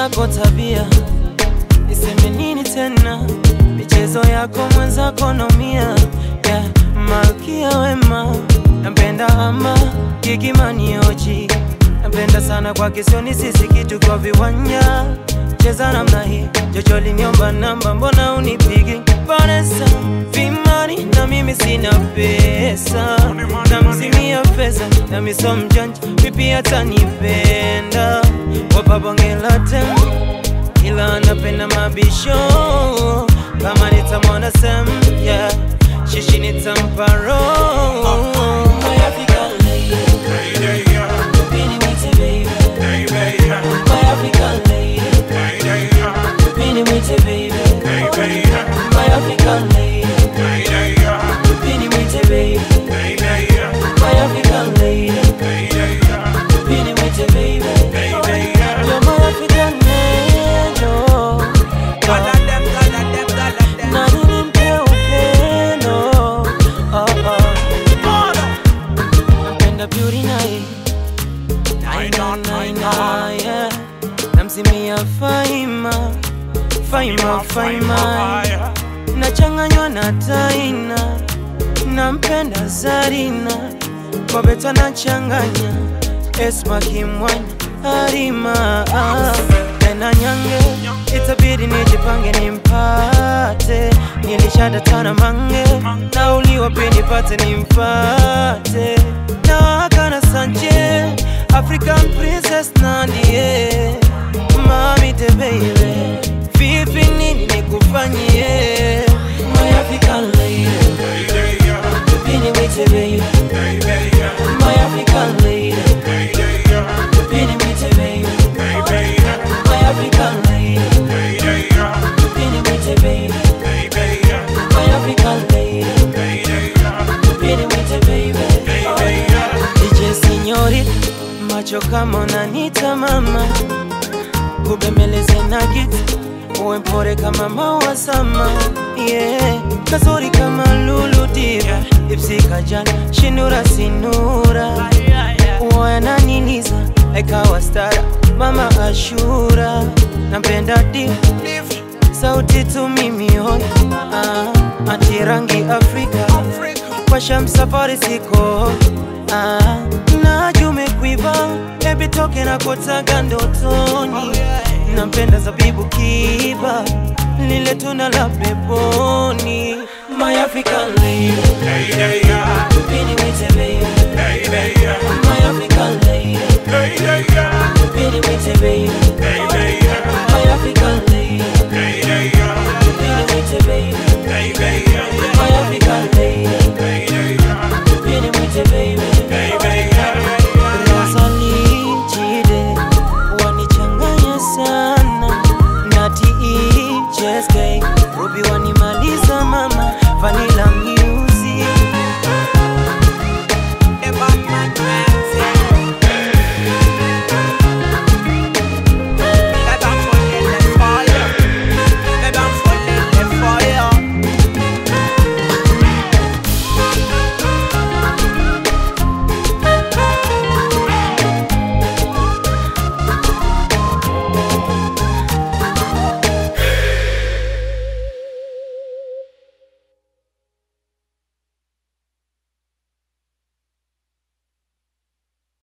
zako tabia, niseme nini tena? Michezo yako mwenzako naumia, yeah. Malkia wema, nampenda ama Gigimani Oji, nampenda sana kwa kisioni, sisi kitu kwa viwanja cheza namna hii, Jojo liniomba namba, mbona unipigi Vanessa vimani na mimi sina pesa, namzimia pesa na miso mjanja, vipi atanipenda wapabongela tem, ila anapenda mabisho kama nitamwona sem, yeah. shishi nitampa roho My African lady, Bini mwite baby, my African lady Bini mwite baby, my African lady Bini mwite baby, my African lady Bini mwite baby You're my African angel Na nini mpe upendo oh, oh. Napenda beauty night Naina, naina, yeah. Namzimia Faima Faima, Faima Nachanganywa na Taina Nampenda Zarina Bobeta nachanganya Esma Kimwanya Harima ah. Tena nyange Itabidi nijipange nimpate Nilishadatana mange Nauliwa pia nipate nimpate Na wakana Sanje African princess Nandie Mami te baby Vipi nini nikufanyie My African lady Bini mwite baby My African lady Bini mwite baby My African lady Bini mwite baby My African lady Bini mwite baby DJ Signori Macho kama unanita mama Kubembeleze na giti Uwe mpore kama maua sama yeah. Kazuri kama lulu diva Ipsi kajana Shinura sinura Uwe ananiliza Ekawa stara Mama Ashura Nampenda diva Sauti tu mimi hoi ah, Ati rangi Afrika Kwa sham safari siko ah, na jume kuiva Baby toke na kutaga ndotoni Nampenda zabibu kiba Lile tuna la peponi My African lady